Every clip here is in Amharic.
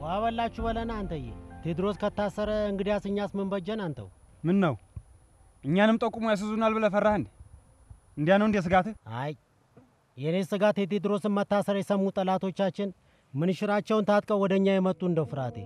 ውሃ በላችሁ በለና አንተዬ። ቴድሮስ ከታሰረ እንግዲያስ እኛስ ምን በጀን? አንተው ምን ነው እኛንም ጠቁሞ ያስዙናል ብለህ ፈራህ እንዴ? እንዲያ ነው እንዴ ስጋትህ? አይ የእኔ ስጋት የቴድሮስን መታሰር የሰሙ ጠላቶቻችን ምንሽራቸውን ታጥቀው ወደ እኛ የመጡ እንደው ፍርሃቴ።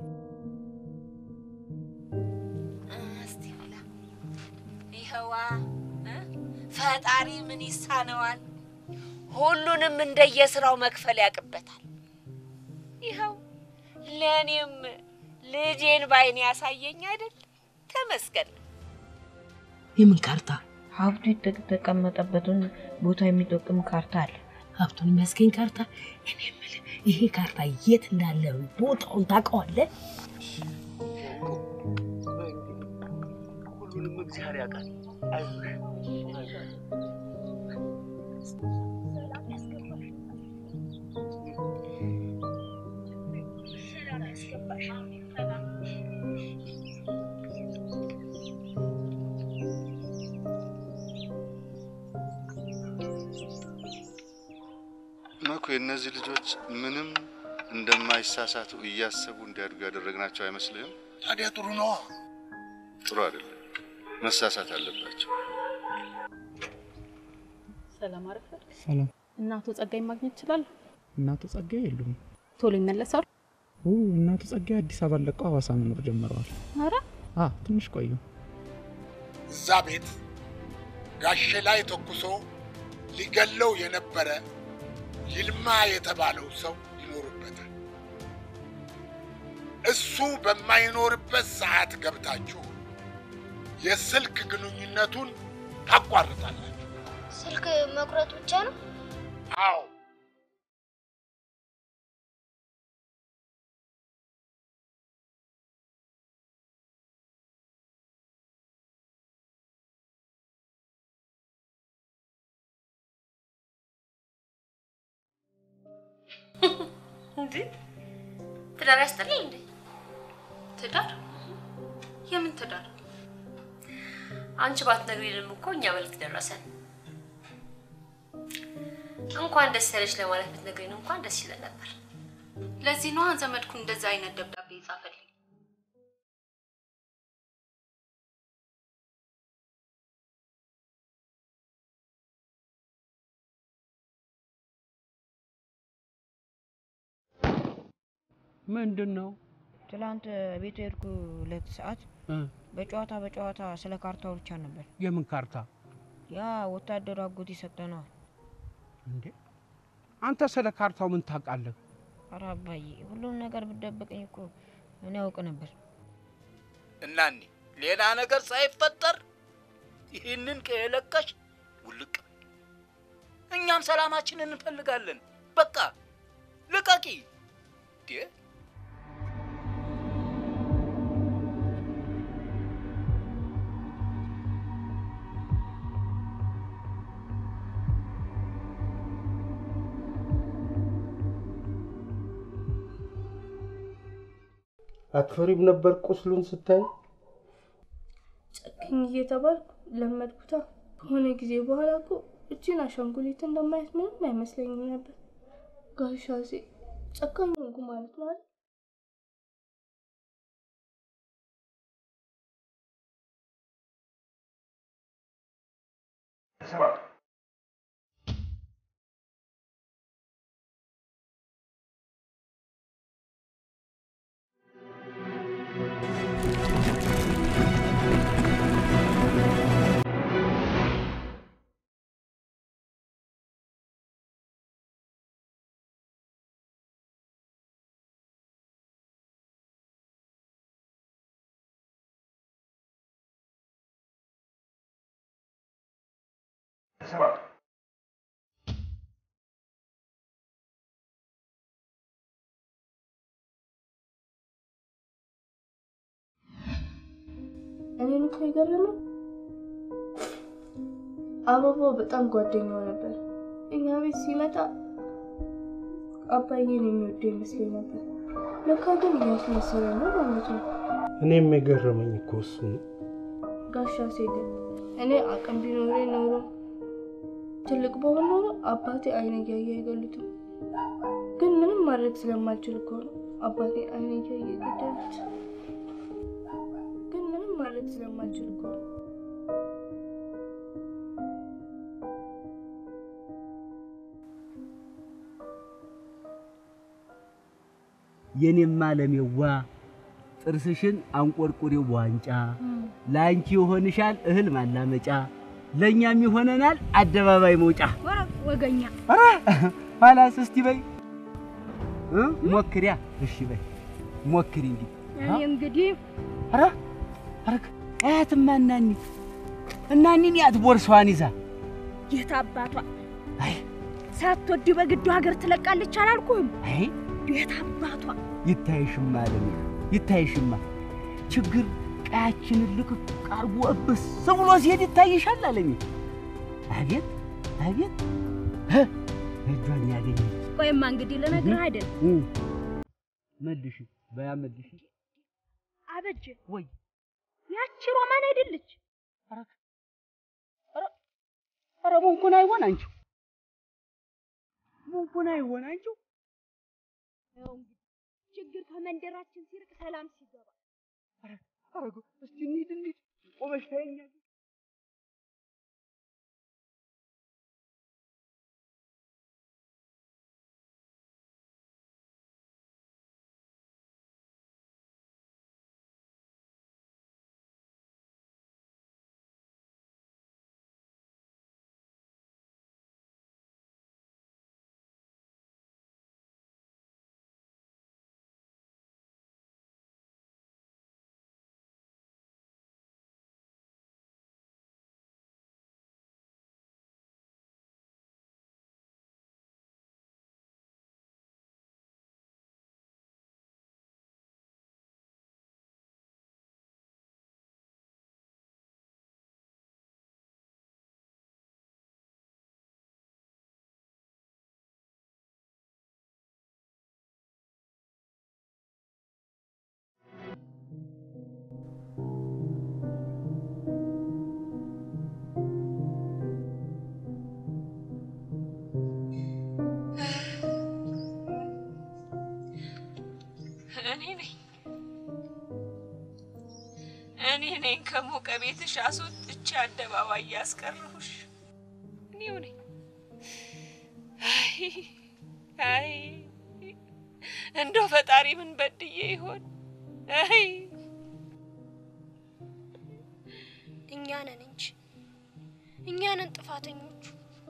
እስቲ ብላ ይኸዋ እ? ፈጣሪ ምን ይሳነዋል? ሁሉንም እንደየስራው መክፈል ያቅበታል። ይኸው ለእኔም ልጄን ባይኔ ያሳየኝ አይደል? ተመስገን። የምን ካርታ? ሀብቱ የተቀመጠበትን ቦታ የሚጠቅም ካርታ አለ። ሀብቱን የሚያስገኝ ካርታ? እኔ የምልህ ይሄ ካርታ የት እንዳለ ቦታውን ታውቀዋለህ? ሁሉንም እግዚአብሔር ያውቃል። አይዞሽ መኩ የእነዚህ ልጆች ምንም እንደማይሳሳቱ እያሰቡ እንዲያድጉ ያደረግናቸው አይመስልህም? ታዲያ ጥሩ ነዋ። ጥሩ አይደለም። መሳሳት አለባቸው። ሰላም አረፈድ። ሰላም። እናቶ ጸጋይ ማግኘት ይችላል? እናቱ ጸጋዬ የሉም። ቶሎ ይመለሳሉ? ኦ እናቱ ጸጋዬ አዲስ አበባ ለቀው ሐዋሳ መኖር ጀምረዋል። አረ አ ትንሽ ቆዩ። እዛ ቤት ጋሼ ላይ ተኩሶ ሊገለው የነበረ ይልማ የተባለው ሰው ይኖርበታል። እሱ በማይኖርበት ሰዓት ገብታችሁ የስልክ ግንኙነቱን ታቋርጣላችሁ። ስልክ መቁረጥ ብቻ ነው? አዎ እንዴ ትዳር ያስጠላል እንዴ? ትዳር? የምን ትዳር? አንቺ ባትነግሪንም እኮ እኛ መልክ ደረሰን። እንኳን ደስ ያለሽ ለማለት ብትነግሪን እንኳን ደስ ይለን ነበር። ለዚህ ነዋ ዘመድኩ እንደዛ አይነት ደብዳቤ ይጻፈልኝ። ምንድን ነው? ትላንት ቤት ሄድኩ ሁለት ሰዓት በጨዋታ በጨዋታ ስለ ካርታው ብቻ ነበር። የምን ካርታ? ያ ወታደሩ አጎት ይሰጠነዋል። እንዴ አንተ ስለ ካርታው ምን ታውቃለህ? ኧረ አባዬ ሁሉም ነገር ብትደብቀኝ እኮ እኔ ያውቅ ነበር። እናኒ ሌላ ነገር ሳይፈጠር ይህንን ከለቀሽ ውልቅ በይ። እኛም ሰላማችንን እንፈልጋለን። በቃ ልቀቂ። እንዴ አትፈሪም ነበር ቁስሉን ስታይ? ጨክኝ እየተባልኩ ለመድኩታ። ከሆነ ጊዜ በኋላ እኮ እችን አሻንጉሊት እንደማየት ምንም አይመስለኝም ነበር። ጋሻሴ ጨካኝ ሆንኩ ማለት ነው አይደል? እኔን እኮ የገረመኝ አበባው በጣም ጓደኛው ነበር። እኛ ቤት ሲመጣ አባዬን የሚወደው ይመስለኝ ነበር። ለካ ግን እያስመሰለ ነው ማለት ነው። እኔም የገረመኝ እኮ እሱ ነው። ጋሻ ሴግን እኔ አቅም ቢኖረኝ ኖሮ ትልቅ በሆን ኖሮ አባቴ አይነ እያየ አይገሉትም። ግን ምንም ማድረግ ስለማልችል እኮ ነው አባቴ አይኔ እያየ ገደሉት። ግን ምንም ማለት ስለማልችል እኮ ነው። የኔማ ለሜዋ ጥርስሽን አንቆርቁሬው በዋንጫ ለአንቺ ይሆንሻል እህል ማላመጫ ለእኛም ይሆነናል አደባባይ መውጫ። ወገኛ ኧረ ኋላስ እስቲ በይ እ ሞክሪያ። እሺ በይ ሞክሪ እንዲህ እኔ እንግዲህ ኧረ ኧረ አያትማ እናኒ እናኒን ያት ቦርሳዋን ይዛ የት አባቷ ሳትወድ በግዱ ሀገር ትለቃለች አላልኩህም? አይ የት አባቷ ይታይሽማ ለኔ ይታይሽማ ችግር ቀያችንን ልቅቅ አርጎ እብስ ብሎ ሲሄድ ይታይሻል አለኝ። አቤት አቤት እ እጇን ያገኘች ቆይማ እንግዲህ ልነግርህ አይደል እ መልሽ በያ መልሽ አበጀ ወይ ያቺ ሮማን አይደለች? ኧረ ሙንኩን አይሆን አንቺ ሙንኩን አይሆን አንቺ ያው እንግዲህ ችግር ከመንደራችን ሲርቅ ሰላም ሲገባ ኧረ እስቲ እንሂድ እንሂድ ቆመሽ ታየኛለሽ። እኔ ነኝ እኔ ነኝ ከሞቀ ቤትሽ አስወጥቼ አደባባይ ያስቀረሁሽ እኔው ነኝ። አይ አይ እንደው ፈጣሪ ምን በድዬ ይሆን? አይ እኛ ነን እንጂ እኛ ነን ጥፋተኞቹ።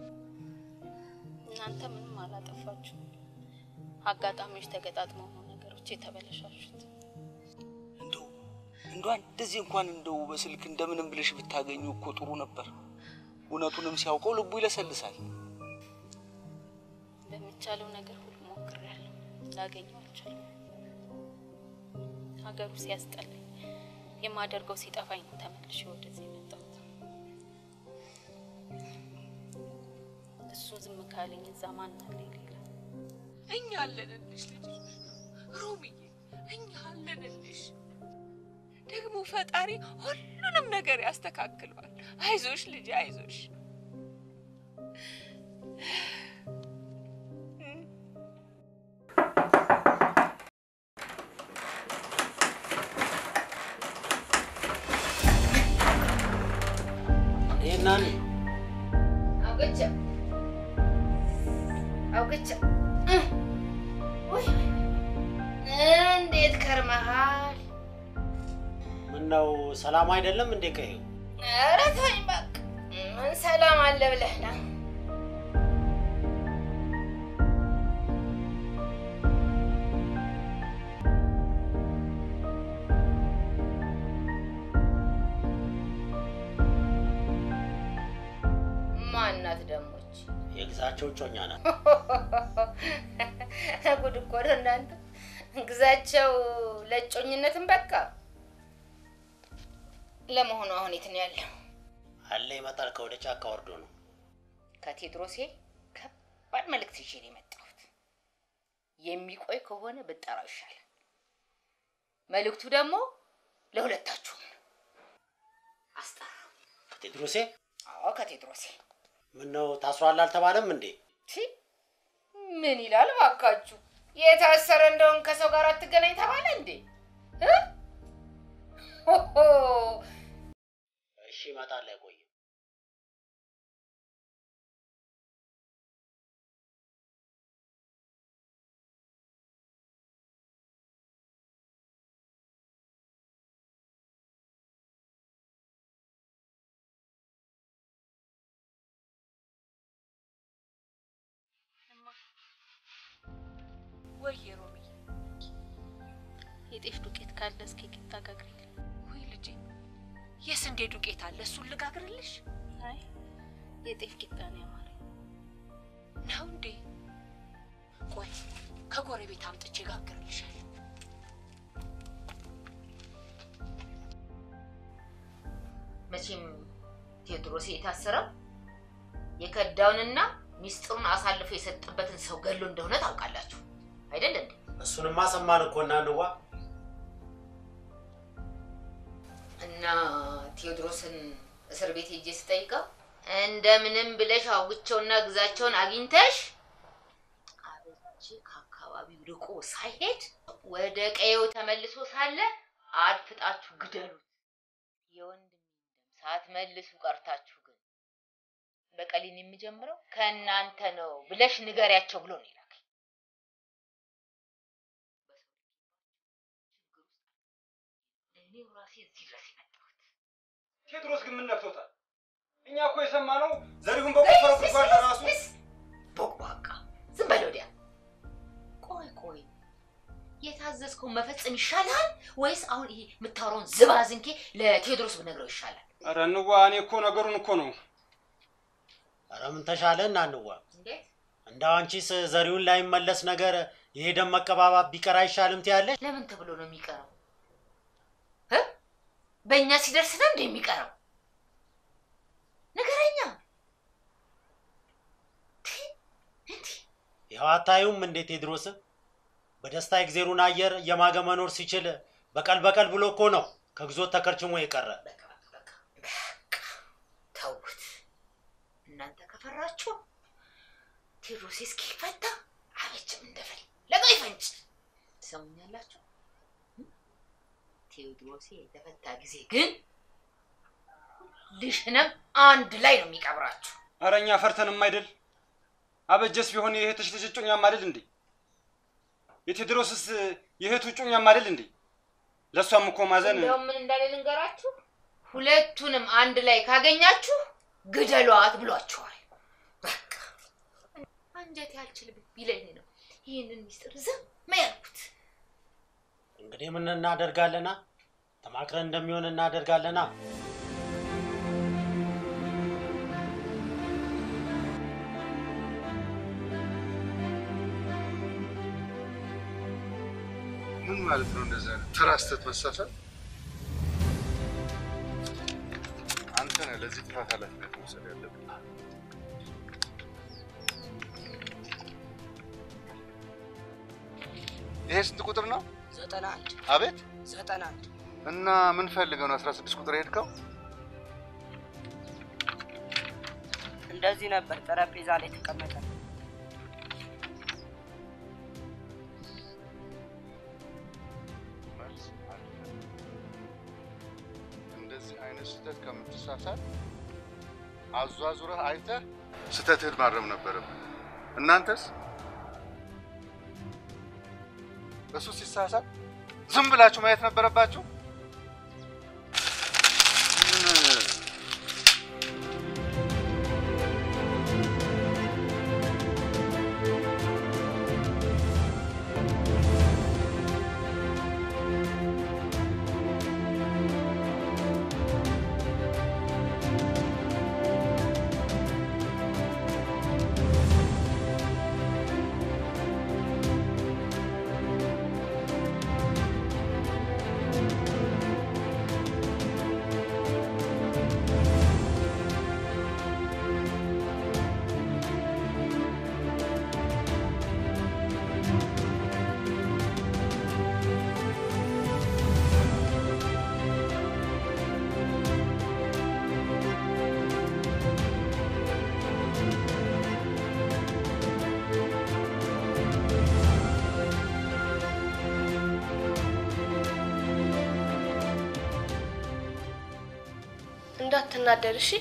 እናንተ ምንም አላጠፋችሁ። አጋጣሚዎች ተገጣጥመው ነው ነገሮች የተበለሻሹት። እንደው እንደዚህ እንኳን እንደው በስልክ እንደምንም ብለሽ ብታገኙ እኮ ጥሩ ነበር። እውነቱንም ሲያውቀው ልቡ ይለሰልሳል። በሚቻለው ነገር ሁሉ ሞክሬያለሁ፣ ላገኘው አልቻልኩም። ሀገሩ ሲያስጠላኝ የማደርገው ሲጠፋኝ ነው ተመልሼ ወደዚህ የመጣሁት። እሱ ዝም ካለኝ እዛ ማን አለ ሌላ? እኛ አለንልሽ ልጅ ሮሚዬ፣ እኛ አለንልሽ። ደግሞ ፈጣሪ ሁሉንም ነገር ያስተካክለዋል። አይዞሽ ልጅ አይዞሽ። ይህናን አውግቼ አውግቼ እንዴት ከርመሃል? ምነው ሰላም አይደለም እንዴ? ቀይው ኧረ ተወኝ በቃ። ምን ሰላም አለ ብለህ ነው? ማናት ደሞች? የግዛቸው እጮኛ ናት። ጉድ እኮ ነው እናንተ። ግዛቸው ለእጮኝነትም በቃ። ለመሆኑ አሁን የት ነው ያለው? አለ ይመጣል። ከወደ ጫካ ወርዶ ነው። ከቴድሮሴ ከባድ መልእክት ይዤ ነው የመጣሁት። የሚቆይ ከሆነ ብጠራው ይሻላል። መልእክቱ ደግሞ ለሁለታችሁም ነው። አስጠራ። ከቴድሮሴ አዎ ከቴድሮሴ። ምነው ታስሯል አልተባለም እንዴ? ቺ ምን ይላል ባካችሁ? የታሰረ እንደሆን ከሰው ጋር አትገናኝ ተባለ እንዴ? እ? ሆሆ እሺ እመጣለሁ። ቆይ ወይ ሮሚ የጤፍ ዱቄት ካለ እስኪ ቂጣ ጋግሪልኝ። ወይ ልጄ የስንዴ ዱቄት አለ፣ እሱን ልጋግርልሽ አይ የጤፍ ቂጣ ነው ያማረኝ። ነው እንዴ? ቆይ ከጎረቤት አምጥቼ ጋግርልሻለሁ። መቼም ቴዎድሮስ የታሰረው የከዳውንና ሚስጥሩን አሳልፎ የሰጠበትን ሰው ገሎ እንደሆነ ታውቃላችሁ አይደል እንዴ? እሱንማ ሰማን እኮ እናንዋ። እና ቴዎድሮስን እስር ቤት ሄጄ ስጠይቀው እንደምንም ብለሽ አውግቸውና ግዛቸውን አግኝተሽ አበጅ ከአካባቢው ርቆ ሳይሄድ ወደ ቀየው ተመልሶ ሳለ አድፍጣችሁ ግደሉት። የወንድሜን ደም ሳትመልሱ ቀርታችሁ ግን በቀሊን የሚጀምረው ከእናንተ ነው ብለሽ ንገሪያቸው ብሎ ነው የላከኝ። እኔው ራሴ እዚህ ድረስ የመጣሁት ቴዎድሮስ ግን ምን ነክቶታል? እኛ እኮ የሰማነው ዘሪሁን በቆፈረው ጉድጓድ ለራሱ ቦቅቧቃ ዝም በል ወዲያ። ቆይ ቆይ የታዘዝከውን መፈጸም ይሻላል ወይስ አሁን ይሄ የምታወራውን ዝባዝንኬ ለቴዎድሮስ ብነግረው ይሻላል? ኧረ እንዋ፣ እኔ እኮ ነገሩን እኮ ነው ኧረ ምን ተሻለ እናንዋ? እንዴት እንደው አንቺስ ዘሪሁን ላይመለስ ነገር ይሄ ደም መቀባባት ቢቀር አይሻልም ትያለሽ? ለምን ተብሎ ነው የሚቀረው? እ? በእኛ ሲደርስ ነው እንደ የሚቀረው? ንገረኛ። ይኸው አታዩም እንዴ ቴዎድሮስ በደስታ የእግዜሩን አየር እየማገ መኖር ሲችል በቀል በቀል ብሎ እኮ ነው ከግዞት ተከርችሞ የቀረ። ተውት። እናንተ ከፈራችሁ ቴዎድሮስ እስኪፈታ አበጅም እንደፈለገው ይፈንጭ። ትሰሙኛላችሁ? ቴዎድሮሴ የተፈታ ጊዜ ግን ልሽንም አንድ ላይ ነው የሚቀብራችሁ። ኧረ እኛ ፈርተንም አይደል? አበጀስ ቢሆን የእህትሽ ልጅ እጮኛም አይደል እንዴ? የቴዎድሮስስ የእህቱ እጮኛም አይደል እንዴ? ለእሷም እኮ ማዘን እንደውም ምን እንዳለ ልንገራችሁ፣ ሁለቱንም አንድ ላይ ካገኛችሁ ግደሏት ብሏችኋል። በቃ አንጀት ያልችል ቢለኝ ነው ይህንን ሚስጥር ዝም ያልኩት። እንግዲህ ምን እናደርጋለና? ተማክረን እንደሚሆን እናደርጋለና። ምን ማለት ነው? እንደዛ ተራ ስህተት መሳሳት። አንተ ነህ ለዚህ ጥፋት ኃላፊነት መውሰድ ያለብህ። ይሄ ስንት ቁጥር ነው? ዘጠና አንድ አቤት ዘጠና አንድ እና ምን ፈልገው ነው 16 ቁጥር የሄድከው? እንደዚህ ነበር ጠረጴዛ ላይ ተቀመጠ። መልስ አለ። እንደዚህ አይነት ስህተት ከምትሳሳት አዟዙረህ አይተህ ስህተትህን ማረም ነበረብህ። እናንተስ እሱ ሲሳሳት ዝም ብላችሁ ማየት ነበረባችሁ። ምን ቴዎድሮስ እንዳትናደድ እሺ።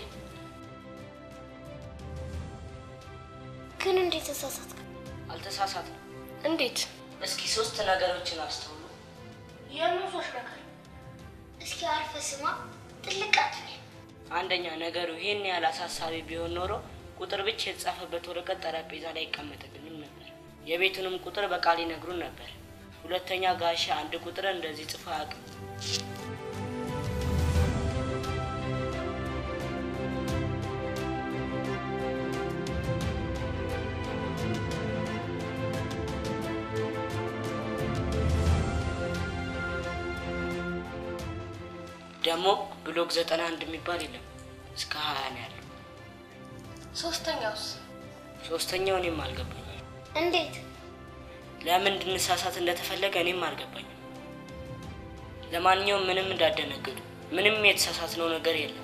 ግን እንዴት ተሳሳትክ? አልተሳሳትም። እንዴት? እስኪ ሶስት ነገሮችን አስተውሉ። የምንሶች ነገር እስኪ አርፈ ስማ፣ ጥልቅ አትበል። አንደኛ ነገሩ ይህን ያህል አሳሳቢ ቢሆን ኖሮ ቁጥር ብቻ የተጻፈበት ወረቀት ጠረጴዛ ላይ አይቀመጥልንም ነበር። የቤቱንም ቁጥር በቃል ይነግሩን ነበር። ሁለተኛ ጋሻ አንድ ቁጥርን እንደዚህ ጽፎ አያውቅም። ደግሞ ብሎክ ዘጠና አንድ የሚባል የለም እስከ ሀያ ነው ያለው። ሶስተኛውስ? ሶስተኛው እኔም አልገባኝም። እንዴት? ለምን እንድንሳሳት እንደተፈለገ እኔም አልገባኝም። ለማንኛውም ምንም እንዳደነግጡ፣ ምንም የተሳሳትነው ነገር የለም።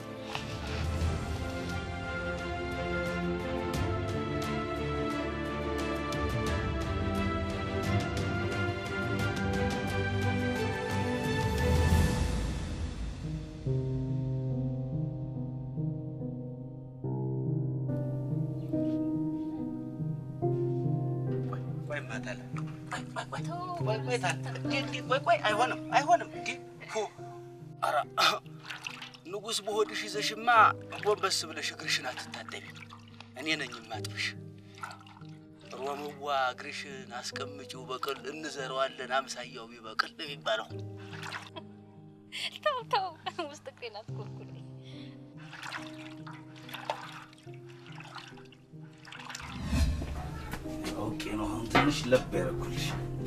ቆይ ማታለ ቆይ ቆይ ታለ እንዴ እንዴ ቆይ ቆይ አይሆንም አይሆንም እንዴ ሁ ኧረ ንጉሥ በሆድሽ ይዘሽማ ጎንበስ ብለሽ እግርሽን አትታጠቢ እኔ ነኝ ማጥብሽ ሮምዋ እግርሽን አስቀምጪው በቅል እንዘረዋለን አምሳያው ቢበቅል ነው የሚባለው ተው ተው፣ ውስጥ እግሬን አትኮርኩልኝ። ኦኬ ነው አሁን ትንሽ ለብ ያደረኩልሽ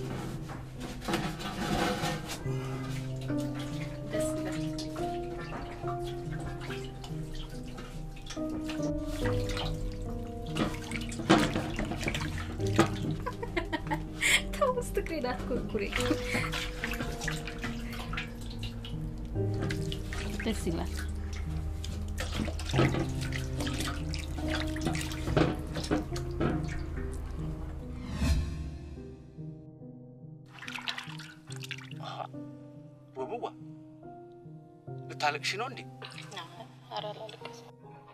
ደስ ይላል። ተው፣ ውስጥ እግሬን አትኮርኩልኝ። ደስ ይላል። ወብዋ ልታለቅሽ ነው እንዴ ኧረ አላለቅስም።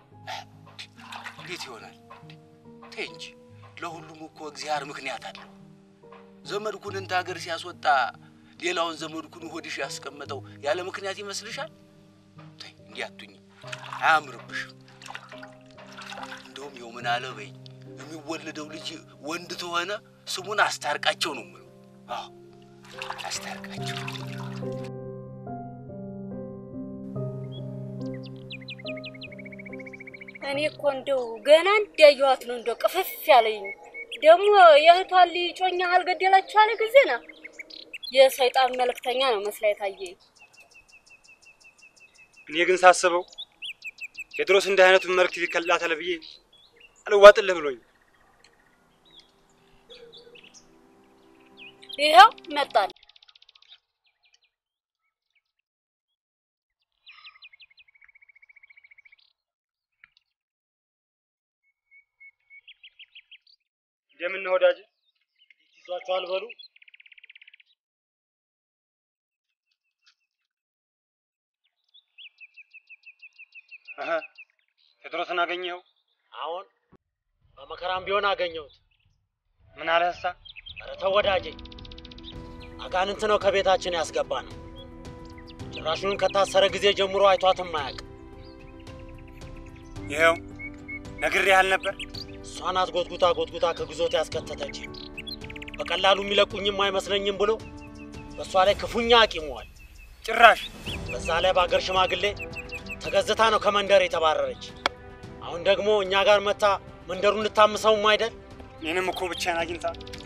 እንዴት ይሆናል ተይ እንጂ ለሁሉም እኮ እግዚአብሔር ምክንያት አለው ዘመድኩን እንተ ሀገር ሲያስወጣ ሌላውን ዘመድኩን ሆድሽ ያስቀመጠው ያለ ምክንያት ይመስልሻል ተይ እንዲህ አቱኝ አያምርብሽም እንደውም የው ምን አለ በይ የሚወለደው ልጅ ወንድ ተሆነ ስሙን አስታርቃቸው ነው የምለው አዎ አስታርቃቸው እኔ እኮ እንደው ገና እንዳየኋት ነው እንደው ቅፍፍ ያለኝ። ደግሞ የእህቷን ልጅ ጮኛ አልገደላችሁ አለ ጊዜ ና የሰይጣን መልእክተኛ ነው መስላ የታየኝ። እኔ ግን ሳስበው ቴዎድሮስ እንዲህ አይነቱን መልእክት ይልክላታል ብዬ አልዋጥልህ ብሎኝ ይኸው መጣል እንደምን ነህ ወዳጅ? ይዟቸዋል በሉ እህ ቴዎድሮስን አገኘኸው? አሁን በመከራም ቢሆን አገኘሁት። ምን አለህሳ? ኧረ ተው ወዳጄ፣ አጋንንት ነው ከቤታችን ያስገባ ነው። ጭራሹን ከታሰረ ጊዜ ጀምሮ አይቷትም አያውቅም። ይኸው ነግሬህ ነበር። እሷ ናት ጎትጉታ ጎትጉታ ከግዞት ያስከተተች። በቀላሉ የሚለቁኝም አይመስለኝም ብሎ በእሷ ላይ ክፉኛ አቂመዋል። ጭራሽ በዛ ላይ በአገር ሽማግሌ ተገዝታ ነው ከመንደር የተባረረች። አሁን ደግሞ እኛ ጋር መታ መንደሩን ልታምሰውም አይደል? እኔንም እኮ ብቻዬን አግኝታ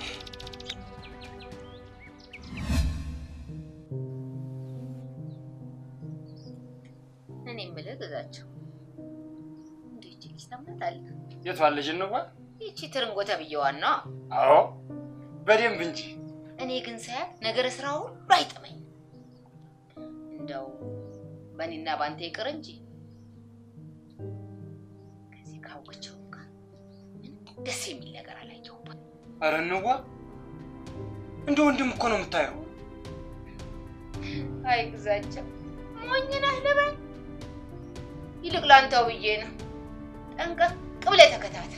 እኔ የምልህ ግዛቸው እንዴት ልጅ ታመጣለህ? የቷን ልጅ እንኳ? ይቺ ትርንጎ ተብዬዋን ነው። አዎ በደንብ እንጂ። እኔ ግን ሳያት ነገረ ስራ ሁሉ አይጥመኝ። እንደው በእኔና ባንተ ይቅር እንጂ ከዚህ ካወቸው ጋር ምንም ደስ የሚል ነገር አላየሁባት። ኧረ እንዋ እንደ ወንድም እኮ ነው የምታየው። አይ ግዛቸው ሞኝ ነህ ልበል? ይልቅ ላንተው ብዬ ነው። ጠንቀቅ ብለህ ተከታተል።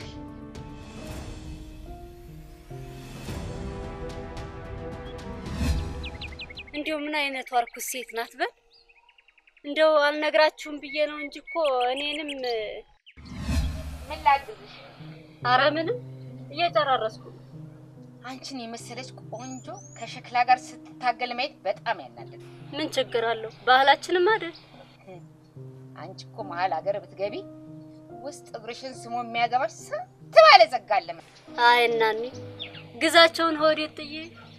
እንዲሁ ምን አይነቷ እርኩስ ሴት ናት በል። እንደው አልነግራችሁም ብዬ ነው እንጂ እኮ እኔንም ምን ላግዝሽ? አረ ምንም እየጨራረስኩ ነው። አንቺን የመሰለች ቆንጆ ከሸክላ ጋር ስትታገል ማየት በጣም ያናደድ። ምን ችግር አለው? ባህላችንም አይደል? አንቺ እኮ መሀል ሀገር ብትገቢ ውስጥ እግርሽን ስሞ የሚያገባሽ ስንት ባለ ጸጋ አለ። አይ እናኒ ግዛቸውን ሆዴት ጥዬ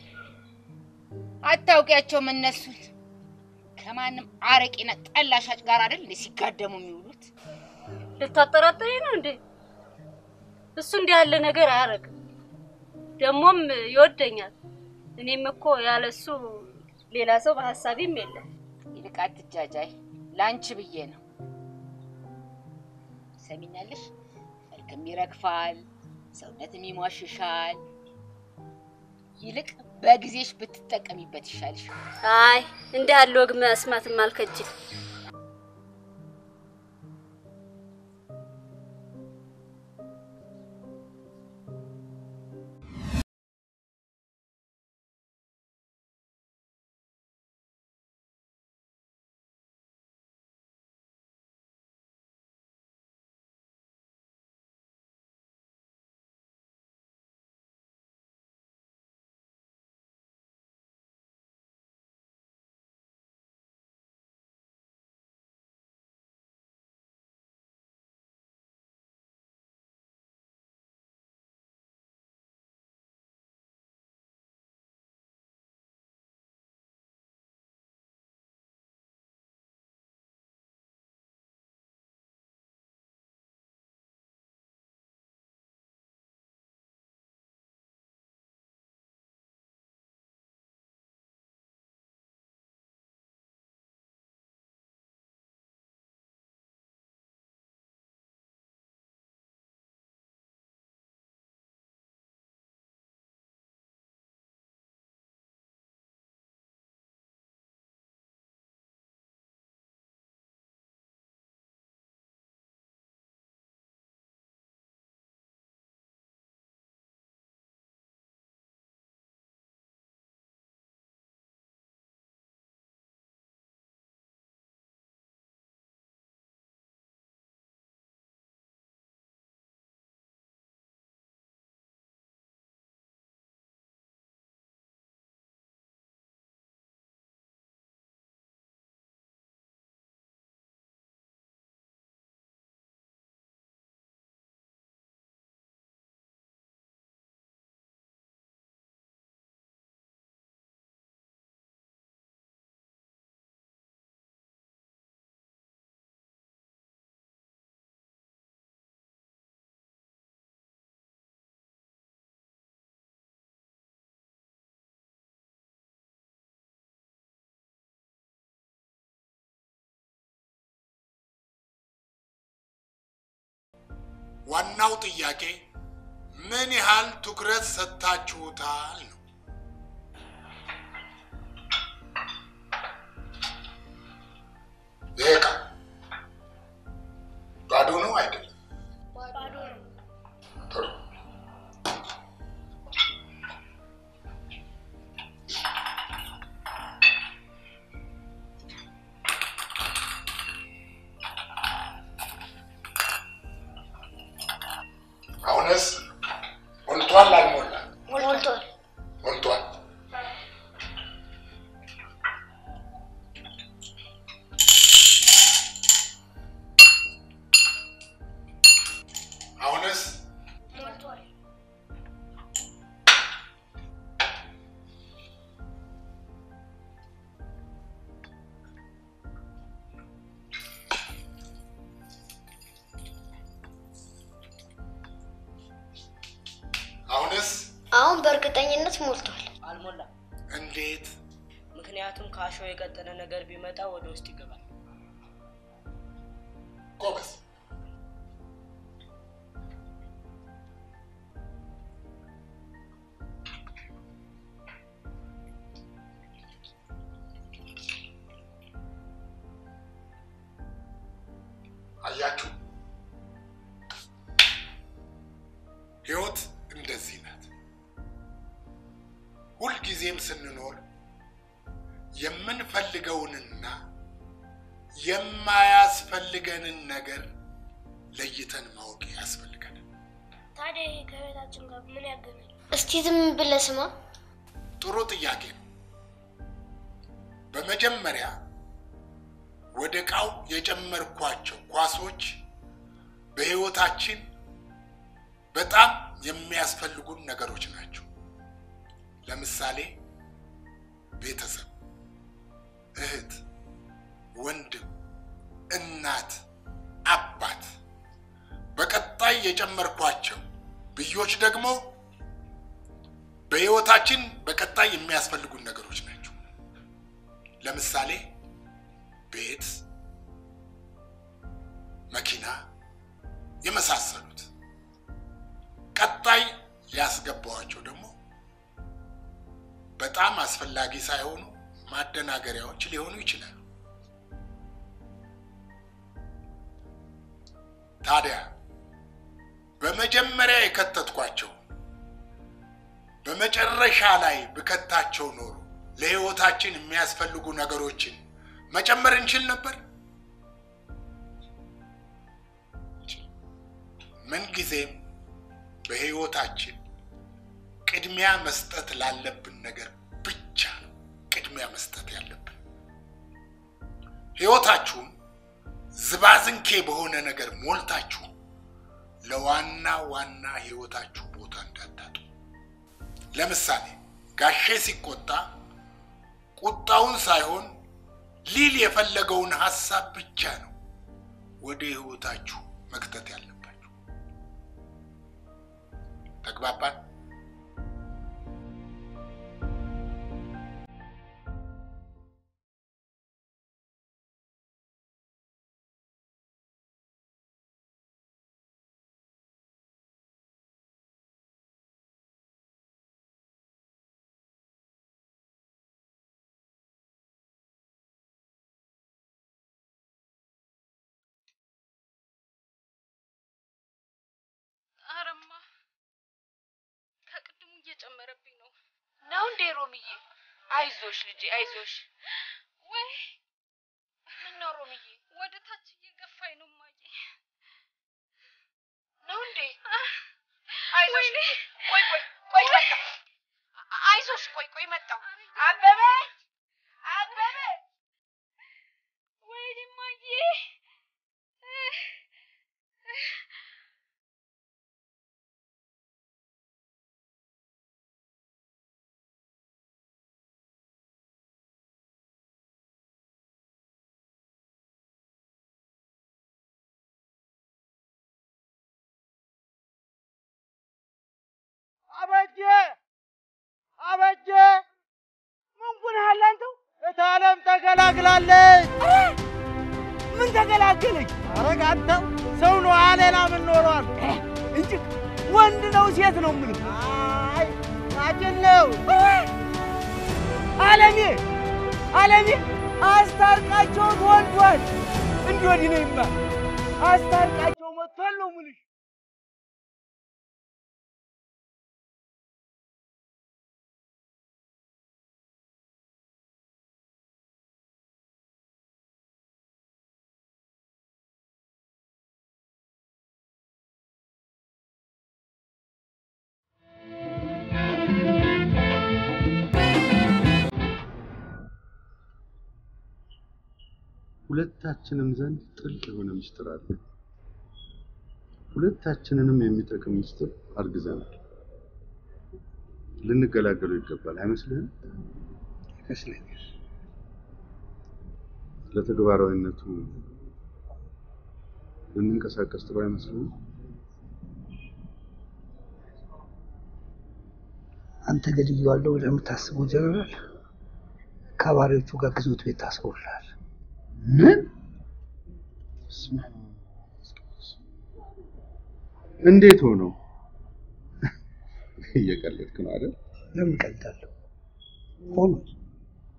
አታውቂያቸውም እነሱን ከማንም አረቄና ጠላ ሻጭ ጋር አይደል እንዴ ሲጋደሙ የሚውሉት? ልታጠራጠሪ ነው እንዴ? እሱ እንዲህ ያለ ነገር አያደርግም። ደግሞም ይወደኛል። እኔም እኮ ያለሱ ሌላ ሰው በሀሳቤም የለም። ይልቅ አትጃጃይ፣ ለአንቺ ብዬ ነው። ሰሚኛለሽ? መልክም ይረግፋል፣ ሰውነትም ይሟሽሻል። ይልቅ በጊዜሽ ብትጠቀሚበት ይሻልሽ። አይ እንዲህ ያለ ወግ መስማትም አልከጅል። ዋናው ጥያቄ ምን ያህል ትኩረት ሰጥታችሁታል ነው። ይሄ ዕቃ ባዶ ነው አይደለም? ጥሩ። አሁንስ ሞልቷል አልሞላም? ሞልቷል። ሞልቷል። አሁንስ ሞልቷል። አሁንስ አሁን በእርግጠኝነት ሞልቷል። አልሞላም። እንዴት? ምክንያቱም ከአሸዋ የቀጠነ ነገር ቢመጣ ወደ ውስጥ ይገባል። ጎበዝ። አያችሁ፣ ህይወት እንደዚህ ናት። ሁልጊዜም ስንኖር የምንፈልገውንና የማያስፈልገንን ነገር ለይተን ማወቅ ያስፈልገናል። ታዲያ ይሄ ከቤታችን ጋር ምን ያገናኛል? እስቲ ዝም ብለህ ስማ። ጥሩ ጥያቄ ነው። በመጀመሪያ ወደ ዕቃው የጨመርኳቸው ኳሶች በህይወታችን በጣም የሚያስፈልጉን ነገሮች ናቸው። ለምሳሌ ቤተሰብ፣ እህት፣ ወንድም፣ እናት፣ አባት። በቀጣይ የጨመርኳቸው ብዮች ደግሞ በህይወታችን በቀጣይ የሚያስፈልጉን ነገሮች ናቸው። ለምሳሌ ቤት፣ መኪና የመሳሰሉት። ቀጣይ ያስገባዋቸው ደግሞ በጣም አስፈላጊ ሳይሆኑ ማደናገሪያዎች ሊሆኑ ይችላሉ። ታዲያ በመጀመሪያ የከተትኳቸው በመጨረሻ ላይ ብከታቸው ኖሮ ለህይወታችን የሚያስፈልጉ ነገሮችን መጨመር እንችል ነበር? ምንጊዜም በህይወታችን ቅድሚያ መስጠት ላለብን ነገር ብቻ ነው ቅድሚያ መስጠት ያለብን። ህይወታችሁን ዝባዝንኬ በሆነ ነገር ሞልታችሁ ለዋና ዋና ህይወታችሁ ቦታ እንዳታጡ። ለምሳሌ ጋሼ ሲቆጣ ቁጣውን ሳይሆን ሊል የፈለገውን ሀሳብ ብቻ ነው ወደ ህይወታችሁ መክተት ያለባችሁ። ተግባባን? አረማ ከቅድሙ እየጨመረብኝ ነው። ነው እንዴ ሮምዬ? አይዞሽ ልጄ አይዞሽ። ወይ ምን ነው ሮምዬ? ወደ ታች እየገፋኝ ነው ማየ። ነው እንዴ? አይዞሽ ልጄ። ቆይ ቆይ ቆይ መጣሁ። አይዞሽ ቆይ ቆይ መጣሁ። አበበ አበበ ወይኔ ማየ አበጀ አበጀ ምን ጉንሃል አንተው? እታለም ተገላግላለች። ምን ተገላገለች? አረግ አንተው ሰው ነው ሌላ ምን ኖሯል እንጂ ወንድ ነው ሴት ነው የምልህ። አይ ሳጭን ነው አለሜ አለሜ አስታርቃቸው ተወልዷል። እንዲህ ወዲህ ነው ይባል አስታርቃቸው መጥቷል ነው የምልሽ። ሁለታችንም ዘንድ ጥልቅ የሆነ ምስጢር አለ። ሁለታችንንም የሚጠቅም ምስጢር አርግዘናል። ልንገላገሉ ይገባል። አይመስልህም? ይመስለኛል። ለተግባራዊነቱ ልንንቀሳቀስ ጥሩ አይመስልህም? አንተ ገድዬዋለሁ ብለህ የምታስበው ጀነራል ከባሪዎቹ ጋር ግዞት ቤት ታስሮልሃል። ምን? እንዴት ሆኖ? እየቀለድክ ነው አይደል? ለምን ቀልዳለሁ? ሆኖ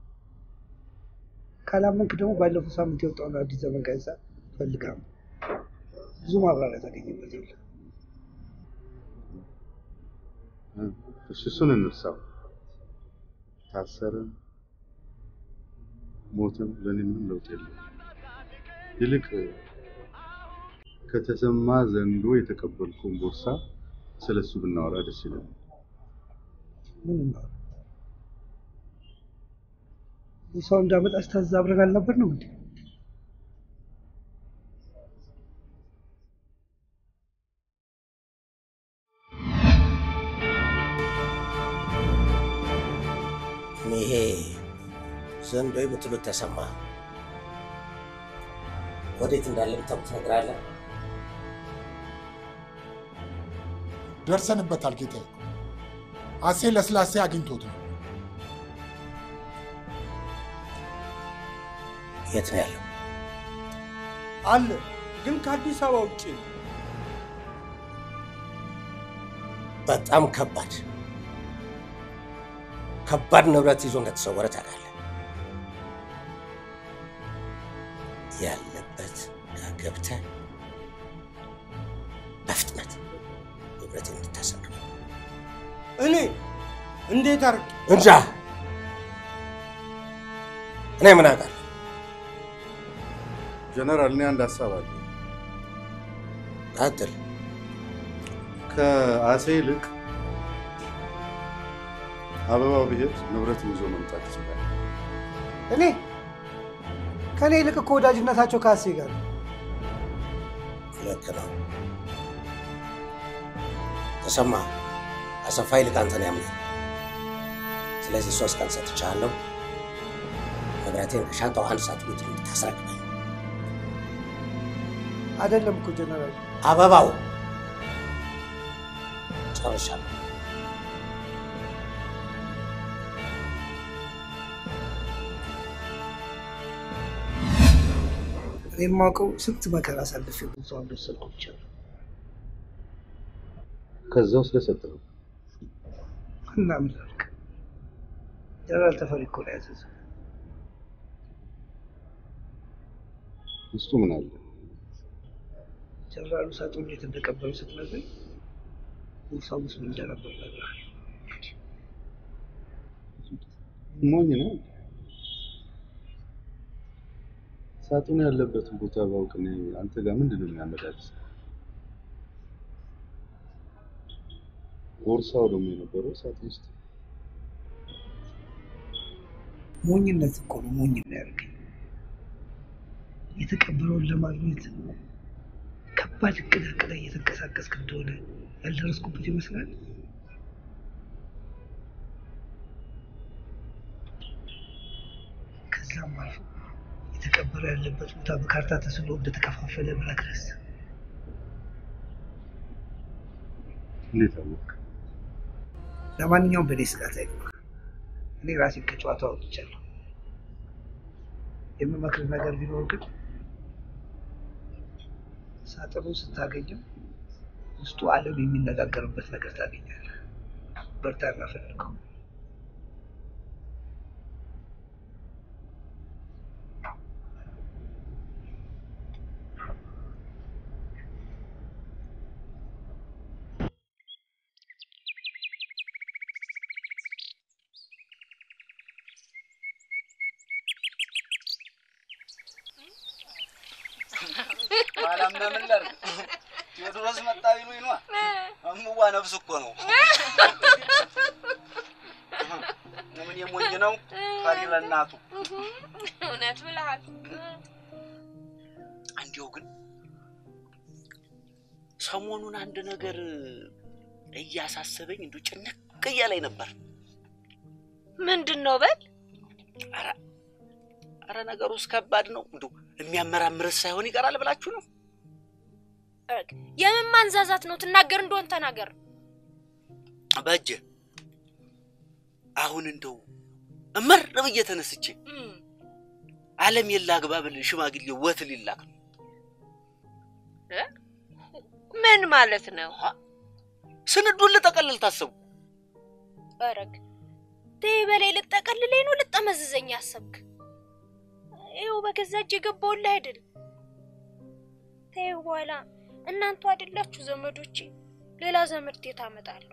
ካላመንክ ደግሞ ባለፈው ሳምንት የወጣውን አዲስ ዘመን ጋዜጣ ፈልጋ ብዙ ማብራሪያ ታገኝበታለህ። እሺ እሱን እንርሳው። ታሰርም ሞትም ለእኔ ምንም ለውጥ የለም። ይልቅ ከተሰማ ዘንዶ የተቀበልኩን ቦርሳ ስለሱ ብናወራ ደስ ይለኛል። ምን ነው ሰው እንዳመጣ ስታዝ አብረን አልነበር ነው እንዴ? ይሄ ዘንዶ የምትሉት ተሰማ ወዴት እንዳለ ብታውቅ ትነግራለህ? ደርሰንበታል ጌታዬ። አሴ ለስላሴ አግኝቶት ነው። የት ነው ያለው? አለ ግን ከአዲስ አበባ ውጭ ነው። በጣም ከባድ ከባድ ንብረት ይዞ እንደተሰወረ ታውቃለህ። ያለበት ጋር ገብተህ በፍጥነት ንብረት እንድታሰብር እኔ እንዴት አድርግ እንጃ። እኔ ምን አውቃለሁ? ጀነራል፣ እኔ አንድ ሀሳብ አለ። ቀጥል። ከአሴ ይልቅ አበባው ቢሄድ ንብረት ይዞ መምጣት ይችላል። እኔ ከእኔ ይልቅ እኮ ወዳጅነታቸው ከአሴ ጋር ነው። ልክ ነው። ተሰማ አሰፋ ይልቅ አንተን ያምናል። ስለዚህ ሶስት ቀን ሰጥቻለሁ። ንብረቴን ከሻንጣው አንድ ሰዓት ውጭ እንድታስረክበኝ። አይደለም እኮ ጀነራል፣ አበባው ጨርሻለሁ። እኔ የማውቀው ስንት መከራ አሳልፌ ብዙ እንደወሰድኩ ብቻ ነው። ከዛው ስለሰጠው እና ምን ላድርግ? ጀነራል ተፈሪ እኮ ነው ያዘዘው። ውስጡ ምን አለ? ጀነራሉ ሳጥን እንዴት እንደቀበሉ ስትነግረኝ ቦርሳው ውስጥ ምን እንደነበር ነግረሃል። ሞኝ ነው። ሳጥኑ ያለበትን ቦታ ባውቅ እኔ አንተ ጋር ምንድን ነው የሚያመላልስ? ቦርሳው ደግሞ የነበረው ሳጥን ውስጥ ሞኝነት እኮ ነው ሞኝ ነው ያደርገኝ። የተቀበለውን ለማግኘት ከባድ እቅድ አቅዳ እየተንቀሳቀስክ እንደሆነ ያልደረስኩበት ይመስላል። ከዛም አልፎ የተቀበለው ያለበት ቦታ በካርታ ተስሎ እንደተከፋፈለ መድረስ እንዴት አወቅ? ለማንኛውም በእኔ ስጋት አይግባ። እኔ ራሴን ከጨዋታ አውጥቻለሁ። የምመክር ነገር ቢኖር ግን ሳጥኑን ስታገኘው ውስጡ ዓለም የሚነጋገርበት ነገር ታገኛለህ። በርታና ፈልገው። ኋላማ ምን ላድርግ? ቴዎድሮስ መጣ ቢሉኝ ነዋ። እምዋ ነፍስ እኮ ነው። ምን የሞኝ ነው ፈሪ ለእናቱ። እውነት ብለሃል። እንዲያው ግን ሰሞኑን አንድ ነገር እያሳሰበኝ እንዲሁ ጭንቅ እያለኝ ነበር። ምንድን ነው በል? ኧረ ኧረ ነገሩስ ከባድ ነው። እንዲሁ የሚያመራምርስ ሳይሆን ይቀራል ብላችሁ ነው? የምን ማንዛዛት ነው? ትናገር እንደሆን ተናገር። በእጅ አሁን እንደው እመር ብዬ ተነስቼ ዓለም የላ አግባብል ሽማግሌ ወት ሊላክ ነው። ምን ማለት ነው? ስንዱን ልጠቀልል ታሰቡ። በረግ ተይ በላይ ልጠቀልለኝ ነው ልጠመዝዘኝ ያሰብክ? ይኸው በገዛ እጅ የገባውልህ አይደል? ተይው በኋላ እናንተ አይደላችሁ ዘመዶቼ። ሌላ ዘመድ የት አመጣለሁ?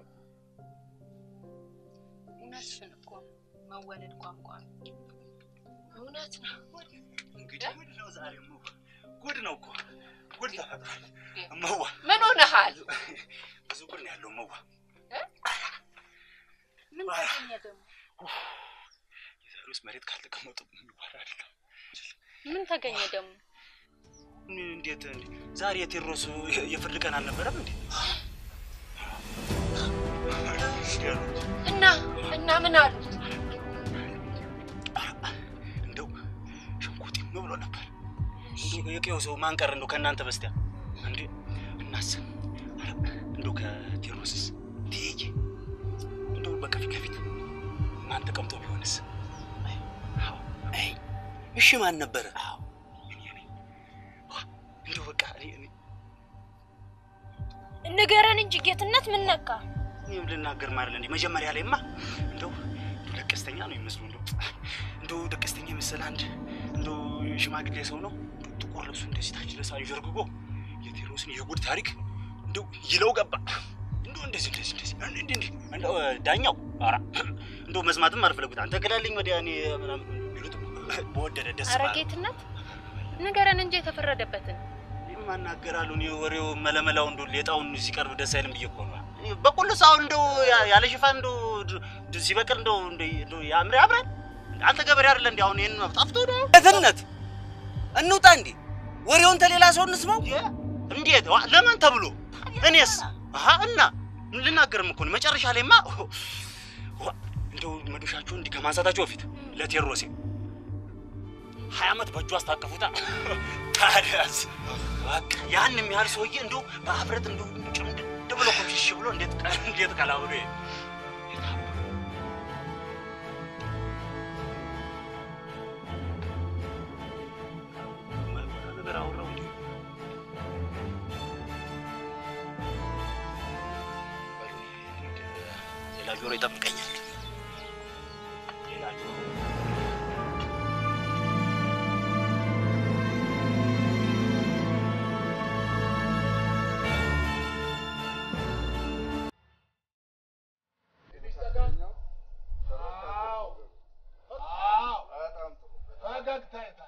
እውነትሽን እኮ መወለድ ቋንቋ ነው። እውነት ነው። እንግዲህ ጉድ ነው ዛሬ እመዋ፣ ጉድ ነው እኮ ጉድ ተፈጥሯል እመዋ። ምን ሆነሃል? ብዙ ጉድ ነው ያለው እመዋ። ምን ተገኘ ደግሞ? የዛሬ ውስጥ መሬት ካልተቀመጡ የሚባል አይደለም። ምን ተገኘ ደግሞ? እንዴት እንዴ? ዛሬ የቴዎድሮስ የፍርድ ቀን አልነበረም እንዴ? እና እና ምን አሉት? እንደው ሽንኩርቲም ብሎ ነበር። እንደው የቀየው ሰው ማን ቀረ እንደው ከእናንተ በስቲያ እንዴ? እናስ ኧረ እንደው ከቴዎድሮስስ ትይዬ እንደው በቃ ፊት ለፊት ማን ተቀምጦ ቢሆንስ? አይ እሺ፣ ማን ነበረ? እንደው በቃ እኔ እኔ ንገረን እንጂ ጌትነት፣ ምን ነካ? እኔም ልናገር ማለት እንዴ መጀመሪያ ላይማ እንደው እንደው ደቀስተኛ ነው የሚመስሉ እንደው እንደው ደቀስተኛ የመሰለ አንድ እንደው ሽማግሌ ሰው ነው እንደው ጥቁር ልብሱ እንደዚህ ታች ድረስ አንዠርግጎ የቴዎድሮስን የጉድ ታሪክ እንደው ይለው ገባ። እንደው እንደዚህ እንደዚህ እንደዚህ እንዴ እንዴ እንደው ዳኛው ኧረ እንደው መስማትም አልፈለጉት አንተ ግዳልኝ ወዲያ እኔ ምናምን ቢሉት በወደደ ደስ ኧረ ባለ ጌትነት ንገረን እንጂ የተፈረደበትን። ማናገራሉ እኔ ወሬው መለመላው እንደው ሌጣውን ሲቀርብ ደስ አይልም ብዬ እኮ ነው። በቁልስ አሁን እንደው ያ- ያለ ሽፋን እንደው ድ- ድ- ሲበቅል እንደው እንደው እንደው ያምር ያምራል። አንተ ገበሬ አይደለ እንዴ? አሁን ይሄን ጠፍቶ ነው እትነት እንውጣ እንዴ? ወሬውን ተሌላ ሰው እንስማው። እንዴት ዋ- ለማን ተብሎ እኔስ አሀ እና ልናገርም እኮ ነው። መጨረሻ ላይማ ዋ፣ እንደው መዶሻችሁ እንዲህ ከማንሳታችሁ በፊት ለቴዎድሮሴ ሀያ ዓመት በእጁ አስታቀፉታ። ታዲያስ በቃ ያን የሚያህል ሰውዬ እንደው በአፍረት እንደው ጭምድድ ብሎ ኮምሽሽ ብሎ እንዴት ቀ- እንዴት ቀላ ብሎ ይሄ ነገር አወራው እንዴ? ሌላ ጆሮ ይጠብቀኛል። ሌላ ጆሮ ፈገግታ የታለ?